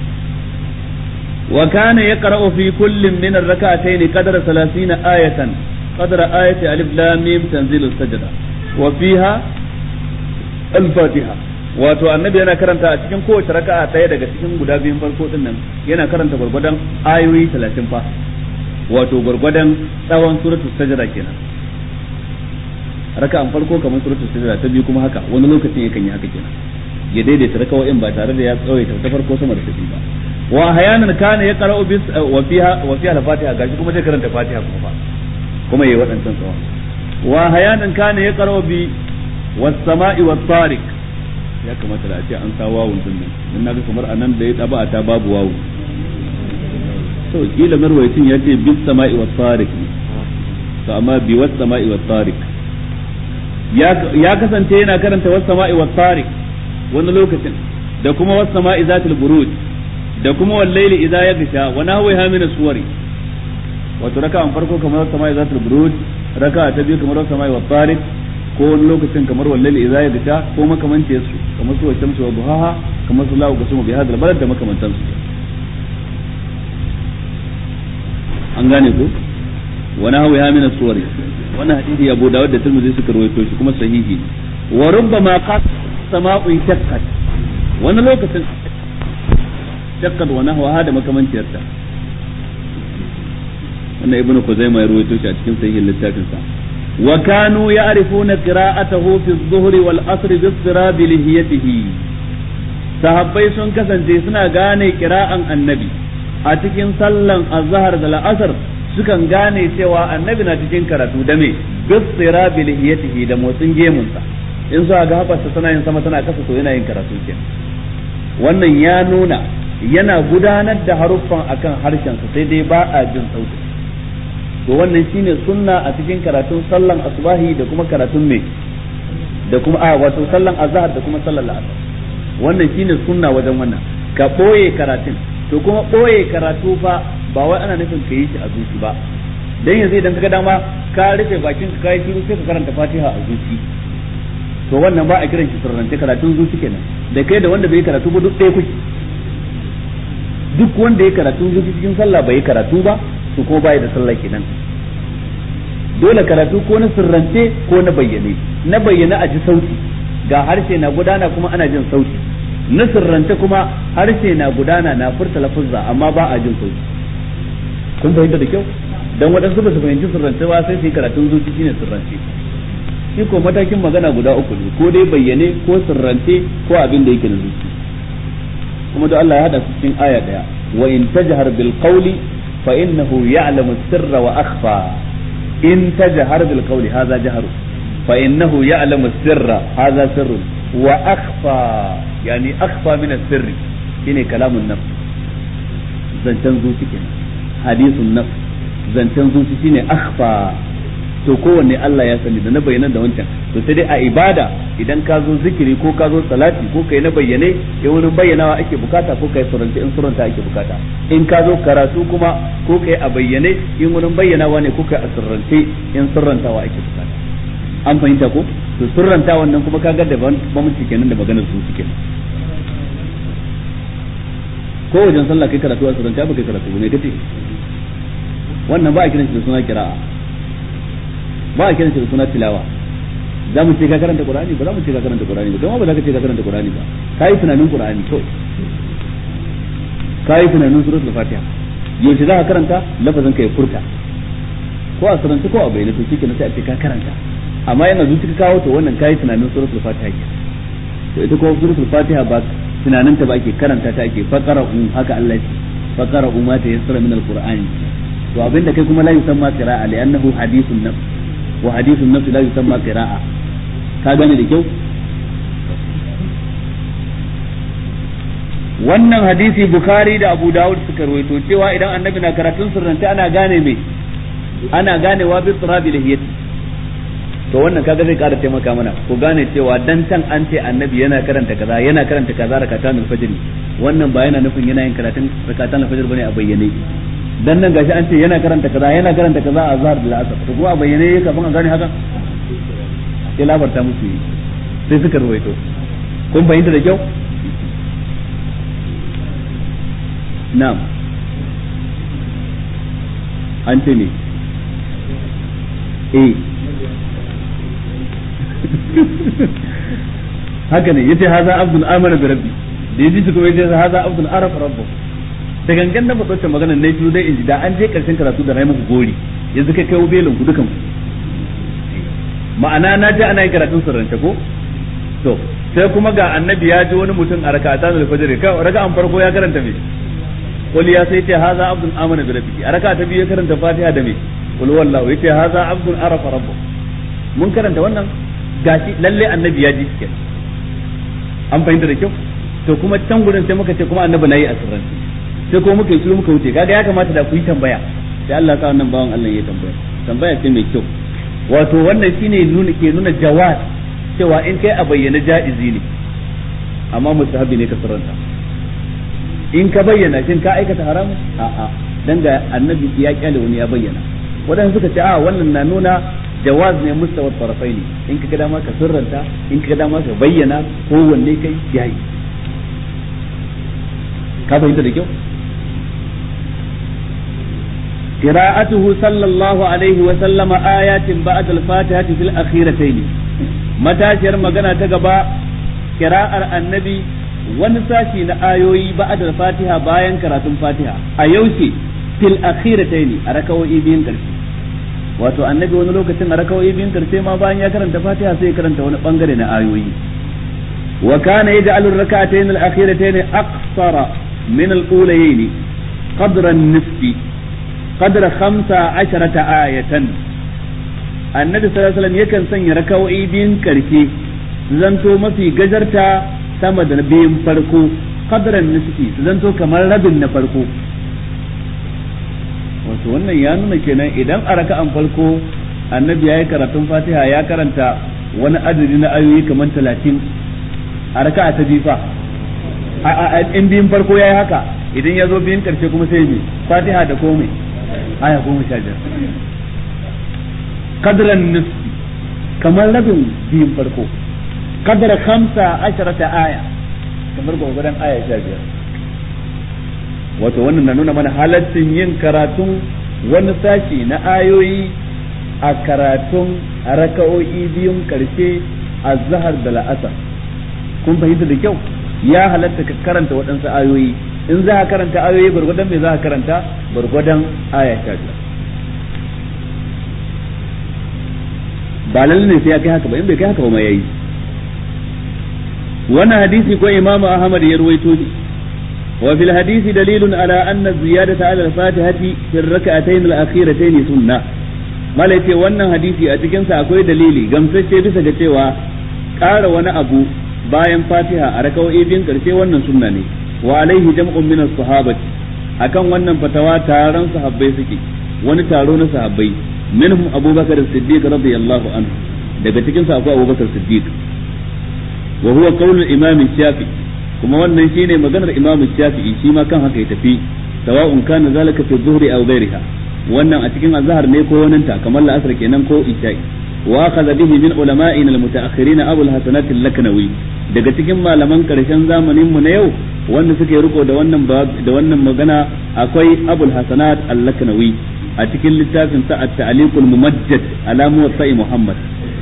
وكان يقرأ في كل من الركعتين قدر ثلاثين آية قدر آية ألف لام ميم تنزيل السجدة وفيها الفاتحة wato annabi yana karanta a cikin kowace raka'a ɗaya daga cikin guda biyun farko din nan yana karanta gwargwadon ayoyi talatin fa wato gwargwadon tsawon suratul sajda kenan raka'an farko kamar suratul sajda ta biyu kuma haka wani lokacin yakan yi haka kenan ya daidaita raka'o'in ba tare da ya tsawaita ta farko sama da ta biyu ba wa hayanan kana ya qara'u bis wa fiha wa fiha al-fatiha gashi kuma zai karanta fatiha kuma fa kuma yayi wadancan tsawa wa hayanan kana ya qara'u bi was sama'i was tariq ya kamata da a ce an sa wawun din nan dan naga kamar anan da ya taba ta babu wawu to kila marwayin ya ce bis sama'i was tariq to amma bi was sama'i was tariq ya kasance yana karanta was sama'i was tariq wani lokacin da kuma was sama'i zatil buruj da kuma wal layli idza yaghsha wa nahwiha min suwari wato raka'an farko kamar was sama'i zatil buruj raka'a ta biyu kamar was sama'i was tariq ko wani lokacin kamar wal layli idza yaghsha ko makamancin su kamar su shamsu wa duhaha kamar su lahu gasumu bi hadal balad da makamantan su an gane ko wa nahwiha min suwari wannan hadisi Abu Dawud da Tirmidhi suka rawaito shi kuma sahihi wa rubbama qad sama'u shaqqat wani lokacin shaqqat wa nahwa da makamanciyar ta wannan Ibn Khuzaimah ya rawaito shi a cikin sahihin littafin sa wa kanu ya'rifuna qira'atahu fi adh-dhuhri wal 'asr bi istirab lihiyatihi sahabbai sun kasance suna gane qira'an annabi a cikin sallan azhar da la'asar sukan gane cewa annabi na cikin karatu da me bisira bi lihiyatihi da motsin gemunsa in su ga haɓarsa tana yin sama tana kasa to yana yin karatu ke wannan ya nuna yana gudanar da haruffan akan harshensa sai dai ba a jin sauti to wannan shine sunna a cikin karatun sallan asbahi da kuma karatun me da kuma a wato sallan azhar da kuma sallan la'asar wannan shine sunna wajen wannan ka boye karatun to kuma boye karatu fa ba wai ana nufin ka yi shi a zuci ba dan yanzu idan kaga dama ka rufe bakin ka kai shiru sai ka karanta Fatiha a zuci to wannan ba a kiran shi sirrance karatun zuci kenan da kai da wanda bai karatu ba duk ɗaya kuke duk wanda ya karatu zuci cikin sallah bai karatu ba to ko bai da sallah kenan dole karatu ko na sirrance ko na bayyane na bayyane a ji sauti ga harshe na gudana kuma ana jin sauti na sirrance kuma harshe na gudana na furta lafuzza amma ba a jin sauti kun fahimta da kyau dan waɗansu ba su fahimci sirrance ba sai su yi karatun zuci shine sirrance shi ko matakin magana guda uku ne ko dai bayyane ko sirrance ko abin da yake na zuci kuma da Allah ya hada su cikin aya daya wa in tajhar bil qawli fa innahu ya'lamu sirra wa akhfa in tajhar bil qawli hadha jahru fa innahu ya'lamu sirra hadha sirru wa akhfa yani akhfa min as-sirri shine kalamun nafs zancen zuci kenan hadisun nafs zancen zuci shine akhfa to kowanne Allah ya sani da na bayyana da wancan to sai dai a ibada idan ka zo zikiri ko ka zo salati ko kai na bayyane in wurin bayyanawa ake bukata ko kai suranta in suranta ake bukata in ka zo karatu kuma ko kai a bayyane in wurin bayyanawa ne ko kai a surrance in surrantawa ake bukata an fahimta ko to surranta wannan kuma kaga da bambanci kenan da maganar zuci kenan ko wajen sallah kai karatu a surranta ba kai karatu ne kace wannan ba a kiran shi da suna kira'a ba a kiran shi da suna tilawa za mu ce ka karanta qur'ani ba za mu ce ka karanta qur'ani ba don ba za ka ce ka karanta qur'ani ba kai tunanin qur'ani kawai kai tunanin suratul fatiha yaushe za ka karanta lafazin ka ya furta ko a suranta ko a bayyana to shikenan sai a ce ka karanta amma yana zuci ka kawo to wannan kai tunanin suratul fatiha ke to ita ko suratul fatiha ba tunanin ta ba ake karanta ta ake faqara haka Allah ya ce faqara ma ta yassara min alqur'ani to abinda kai kuma la yusamma qira'a li'annahu hadithun nafs wa hadithun nafs la yusamma qira'a ka gane da kyau wannan hadisi bukhari da abu dawud suka rawaito cewa idan annabi na karatun sirrance ana gane me ana ganewa bi turabi lahiyati to wannan kaga zai kara taimaka mana ku gane cewa dan can an ce annabi yana karanta kaza yana karanta kaza rakatan al-fajr wannan ba yana nufin yana yin karatun rakatan al-fajr bane a bayyane dan nan gashi an ce yana karanta kaza yana karanta kaza a zahar da asar to kuma a bayyane yake kafin a gane haka sai labarta musu yi sai suka ruwaito kun fahimta da kyau na'am an ce ne eh haka ne yace haza abdul amana bi rabbi da yaji su kuma yace haza abdul araf rabbu da gangan na faɗo maganar na shi dai inji da an je karshen karatu da rai muku gori yanzu kai kai belin ku dukan ma'ana na ji ana yin karatun sirrance ko to sai kuma ga annabi ya ji wani mutum a raka'atan al-fajr ka raka'an farko ya karanta me qul ya sai ce haza abdul amana bi rabbi a raka'a ta biyu ya karanta fatiha da me qul wallahu yace haza abdul arafa rabbu mun karanta wannan gashi lalle annabi ya ji kenan an fahimta da kyau to kuma can gurin sai muka ce kuma annabi nayi a sirrance sai ko muka yi muka wuce kaga ya kamata da ku yi tambaya sai Allah sa wannan bawan Allah ya tambaya tambaya ce mai kyau wato wannan shine nuna ke nuna jawaz cewa in kai a bayyana ja'izi ne amma mustahabi ne ka sirranta in ka bayyana shin ka aikata haramun a'a dan ga annabi ya kyale wani ya bayyana wadanda suka ce a wannan na nuna jawaz ne mustawa tarafai ne in ka ga dama ka sirranta in ka ga dama ka bayyana ko wanne kai yayi ka fahimta da kyau قراءته صلى الله عليه وسلم آيات بعد الفاتحة في الأخيرتين متى شر مغنى تقبا قراءة النبي ونساشي آيوي بعد الفاتحة باين قراءة الفاتحة أيوشي في الأخيرتين أركوا إيبين كرسي wato annabi wani lokacin a rakawai biyun karshe ma bayan ya karanta fatiha sai ya karanta wani bangare na ayoyi wa kana yaj'alu ar-rak'atayn al-akhiratayn aqsara min al-ulayayn qadra an-nisfi قدر خمسة عشرة آية النبي صلى الله عليه وسلم يكن سن ركوعي بين كركي زنتو ما في جزرتا سما da biyun farko qadran nisfi zanto kamar rabin na farko wato wannan ya nuna kenan idan a raka'an farko annabi ya yi karatun fatiha ya karanta wani adadi na ayoyi kamar talatin a raka'a ta bifa in biyun farko ya yi haka idan ya zo biyun karshe kuma sai ne fatiha da komai aya goma sha biyar kadran nisfi kamar rabin biyun farko kadar hamsa asharata aya kamar gwagwadon aya sha biyar wato wannan na nuna mana halaccin yin karatun wani sashi na ayoyi a karatun raka'o'i biyun karshe a zahar da la'asar kun fahimta da kyau ya halatta ka karanta waɗansu ayoyi in za ka karanta ayoyi gwargwadon me za ka karanta gwargwadon aya sha biyar ba lalle ne sai ya kai haka ba in bai kai haka ba ma yayi wannan hadisi ko imamu ahmad ya ruwaito ne wa fil hadisi dalilun ala anna ziyadata ala al-fatihati fi ar-rak'atayn al-akhiratayn sunnah mala ce wannan hadisi a cikin sa akwai dalili gamsacce bisa ga cewa ƙara wani abu bayan fatiha a rakawoyi biyun karshe wannan sunna ne wa alaihi jam'un min as-sahabati akan wannan fatawa taron sahabbai suke wani taro na sahabbai minhum abubakar as-siddiq radiyallahu anhu daga cikin sa akwai abubakar siddiq wa huwa qaulul imam shafi kuma wannan shine maganar imam shafi'i shi ma kan haka ya tafi sawa'un kana zalika fi dhuhri aw ghayriha wannan a cikin azhar ne ko wannan ta kamar la'asar kenan ko isha'i wa akhadha bihi min ulama'ina al-mutaakhirin abul hasanat al-laknawi daga cikin malaman karshen zamanin mu na yau wanda suke riko da wannan da wannan magana akwai abul hasanat al-laknawi a cikin littafin sa at-ta'liqul mumajjad ala muwatta'i muhammad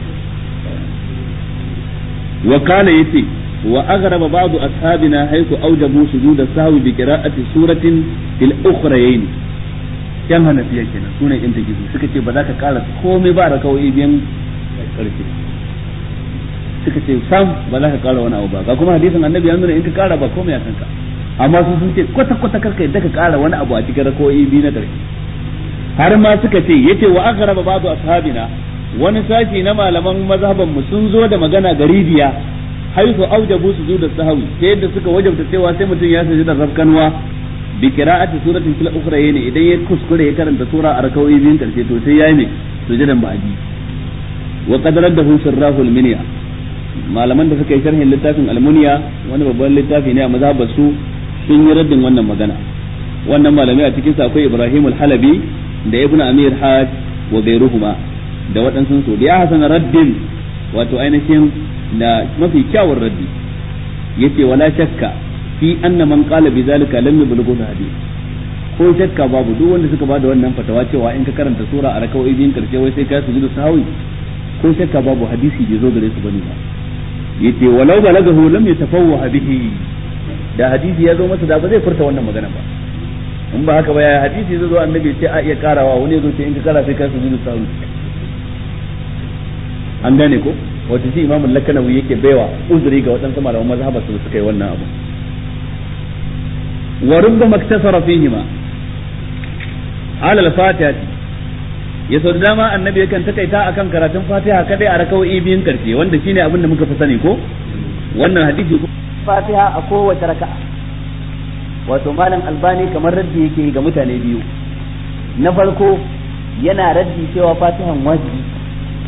wa kana yace wa aghraba ba'd ashabina haythu awjabu sujud as-sahwi bi qira'ati suratin fil ukhrayn yan hanafiya kenan sune in ta gizo suka ce ba za ka kara komai ba rakawai biyan karfe suka ce sam ba za ka kara wani abu ba ga kuma hadisin annabi ya nuna in ka kara ba komai a kanka amma su sun ce kwata kwata karka yadda ka kara wani abu a cikin rakawai biyu na karfe har ma suka ce yace wa aghraba ba'du ashabina wani sashi na malaman mazhaban mu sun zo da magana garibiya haifu aujabu su da sahawi ta yadda suka wajabta cewa sai mutum ya saji da rafkanwa bi qira'ati suratin fil ukhra ne idan ya kuskure ya karanta sura a rakawai biyun karshe to sai yayi ne sujudan ba'di wa qad raddahu sirrahu al-minya malaman da suka yi sharhin littafin al-munya wani babban littafi ne a mazhabar su sun yi raddin wannan magana wannan malamai a cikin sa akwai Ibrahim al-Halabi da Ibn Amir Hajj wa gairuhuma da waɗansu su da ya hasana raddin wato ainihin da mafi kyawun raddi yace wala shakka fi anna man qala bi zalika lam yablughu hadith ko shakka babu duk wanda suka bada wannan fatawa cewa in ka karanta sura a rakawai biyun karshe wai sai ka sujudu sahwi ko shakka babu hadisi bai zo gare su bane ba yace walau balagahu lam yatafawwa bihi da hadisi ya zo masa da ba zai furta wannan magana ba in ba haka ba ya hadisi zai zo annabi ce a iya karawa wani ya zo ce in ka kara sai ka sujudu sahwi an gane ko wato shi imamul lakanawi yake baiwa uzuri ga waɗansu malaman mazhabar su suka yi wannan abu wa rubbama iktasara fihima ala al-fatiha ya sau da dama annabi yakan takaita akan karatun fatiha kadai a raka'o'i biyun karshe wanda shine abin da muka fi sani ko wannan hadisi fatiha a kowace raka'a wato malam albani kamar raddi yake ga mutane biyu na farko yana raddi cewa fatihan wajibi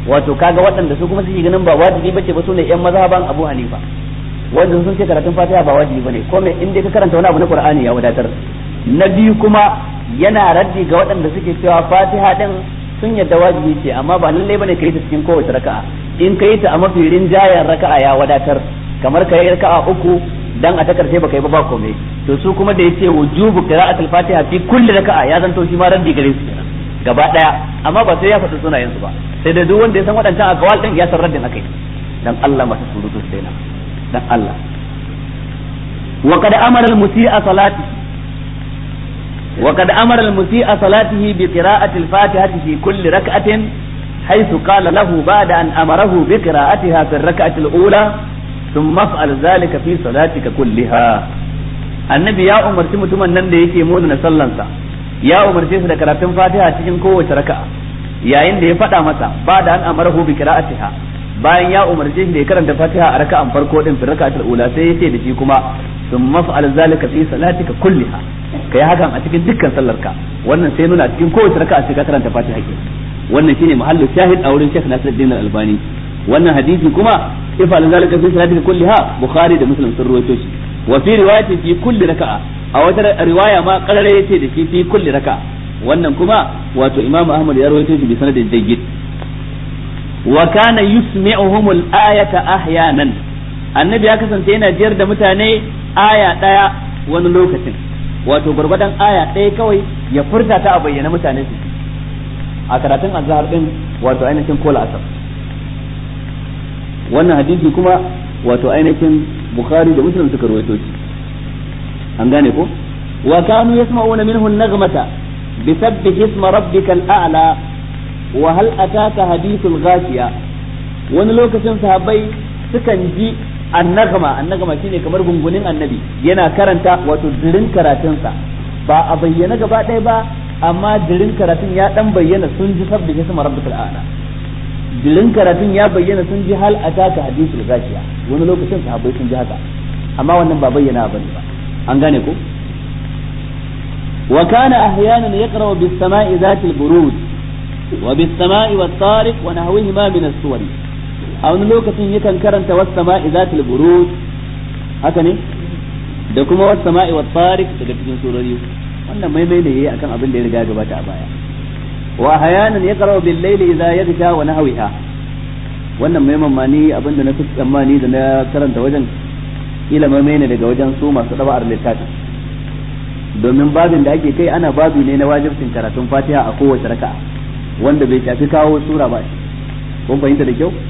wato kaga waɗanda su kuma suke ganin ba wajibi bace ba sune yan mazhaban Abu Hanifa wanda sun ce karatun Fatiha ba wajibi bane ko me in dai ka karanta wani abu na Qur'ani ya wadatar na biyu kuma yana raddi ga waɗanda suke cewa Fatiha din sun yadda wajibi ce amma ba lallai bane ka yi ta cikin kowace raka'a in ka yi ta a mafi rinjayen raka'a ya wadatar kamar ka yi raka'a uku dan a ta karshe baka yi ba ba komai to su kuma da yace wujubu qira'atul fatiha fi kulli raka'a ya zanto shi ma raddi gare su kenan gaba daya amma ba sai ya faɗi sunayen su ba sai da duk wanda ya san waɗancan akawal din ya san raddin akai dan Allah masu surutu sai na dan Allah wa qad amara al musii'a salati wa qad amara al musii'a salatihi bi qira'ati al fatihati fi kulli rak'atin حيث قال له بعد أن أمره بقراءتها في الركعة الأولى ثم افعل ذلك في صلاتك كلها annabi ya umarci mutumin nan da yake muna sallansa ya umarce su da karatun fatiha cikin kowace raka'a yayin da ya faɗa masa ba da an amarahu bi qira'atiha bayan ya umarce shi da ya karanta fatiha a raka'an farko din fi raka'atul ula sai ya ce da shi kuma thumma fa'al zalika fi salatika kulliha kai hakan a cikin dukkan sallarka wannan sai nuna cikin kowace raka'a sai ka karanta fatiha ke wannan shine mahallu shahid a wurin Sheikh Nasiruddin Al-Albani wannan hadisi kuma ifal zalika fi salatika kulliha Bukhari da Muslim sun rawaito shi wa fi riwayati fi kulli raka'a a wata riwaya ma qarare yace da shi fi kulli raka'a wannan kuma wato Imam Ahmad ya rawaito shi bi sanadin jayyid wa kana yusmi'uhum al-ayata ahyanan annabi ya kasance yana jiyar da mutane aya daya wani lokacin wato gurgurdan aya daya kawai ya furta ta a bayyana mutane su a karatun azhar din wato ainihin kola asar wannan hadisi kuma wato ainihin bukhari da muslim suka rawaito shi an gane ko wa kanu yasma'una minhu an-naghmata bisabbih isma rabbikal a'la wa hal ataka hadithul ghashiya wani lokacin sahabbai sukan ji annagama annagama shine kamar gungunin annabi yana karanta wato dirin karatunsa ba a bayyana gaba ɗaya ba amma dirin karatun ya dan bayyana sun ji sabbih isma rabbikal a'la dirin karatun ya bayyana sun ji hal ataka hadithul ghashiya wani lokacin sahabbai sun ji haka amma wannan ba bayyana bane ba an gane ko wa kana ahyanan yaqra bis sama'i zatil buruj wa bis sama'i wat tariq wa nahwihima min as-suwar a wani lokacin yakan karanta was sama'i zatil buruj haka ne da kuma was sama'i wat tariq daga cikin surori wannan maimai ne yayi akan abin da ya riga gabata a baya wa ahyanan yaqra bil layli idza yaghsha wa nahwiha wannan mai mamani abin da na fi tsammani da na karanta wajen kila mai ne daga wajen su masu ɗaba'ar littafin domin babin da ake kai ana babi ne na wajibcin karatun fatiha a kowace raka'a wanda bai shafi kawo sura ba shi kun fahimta da kyau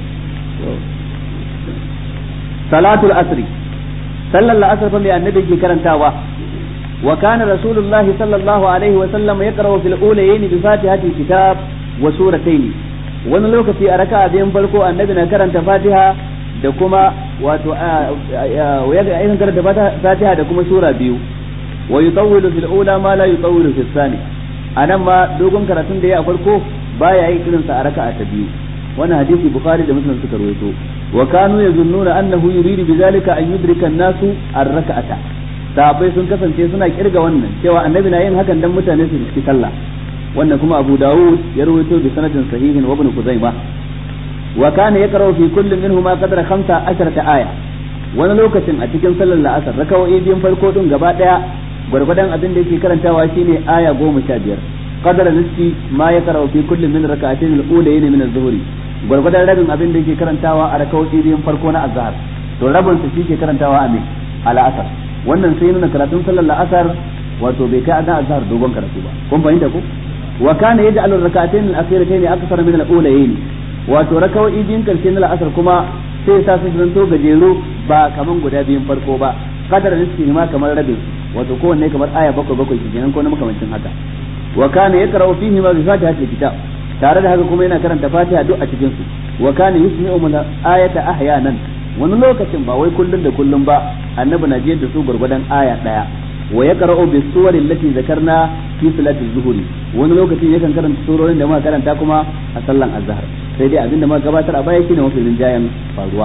salatul asri sallar la'asar fa mai annabi ke karantawa wa kana rasulullahi sallallahu alaihi wa sallam yaqra'u fil ulayayn bi fatihati kitab wa suratayn wani lokaci a raka'a biyan farko annabi na karanta fatiha da kuma wato ya ga karanta fatiha da kuma sura biyu wa yutawwilu fil ula ma la yutawwilu fil thani anan ma dogon karatun da ya a farko baya yi irin sa a raka'a ta biyu wannan hadisi bukhari da muslim suka rawaito wa kanu yazunnuna annahu yuridu bidhalika an yudrika an-nasu ar-raka'ata sahabbai sun kasance suna kirga wannan cewa annabi na yin hakan dan mutane su riski sallah wannan kuma Abu Dawud ya rawaito bi sanadin sahihin wa Ibn Khuzaimah wa kana yaqra'u fi kullin minhuma qadra 15 aya wani lokacin a cikin sallar la'asar rakawoyi biyun farko din gaba daya gwargwadon abin da yake karantawa shine aya goma sha biyar qadra nisfi ma yaqra'u fi kullin min rak'atayn al-ulayn min az-zuhri gwargwadon rabin abin da yake karantawa a rakawoyi biyun farko na azhar to rabin sa shi ke karantawa a me al-asr wannan sai nuna karatun sallar la'asar wato bai kai adan azhar dogon karatu ba kun fahimta ko wa kana yaj'alu ar-rak'atayn al-akhiratayn akthar min al-ulayn wato rakawoyi biyun karshe na la'asar kuma sai sa su zanto gajeru ba kaman guda biyun farko ba kadar nisfi ma kamar rabin wato kowanne kamar aya bakwai bakwai kenan ko na makamancin haka wa kana yaqra'u fihi ma bi fatihatil kitab tare da haka kuma yana karanta fatiha duk a cikin su wa kana yusmi'u min ayata ahyanan wani lokacin ba wai kullun da kullun ba annabi na jiyar da su gurgurdan aya daya wa yaqra'u bis suwari allati zakarna fi salati zuhuri wani lokacin yakan karanta surorin da muka karanta kuma a sallan azhar sai dai abinda muka gabatar a baya shine mafi rinjayen faruwa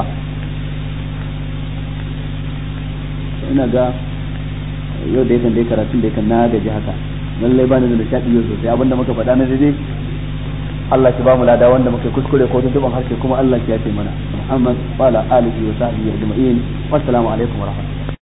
ina ga yau da yakan dai karatun da yakan na gaji haka lallai ba ni da nishaɗi yau sosai abinda muka faɗa na daidai Allah shi ba mu lada wanda muke kuskure ko tuntuban harshe kuma Allah shi ya ce mana Muhammad wa ala alihi wa sahbihi ajma'in wassalamu alaikum wa rahmatullahi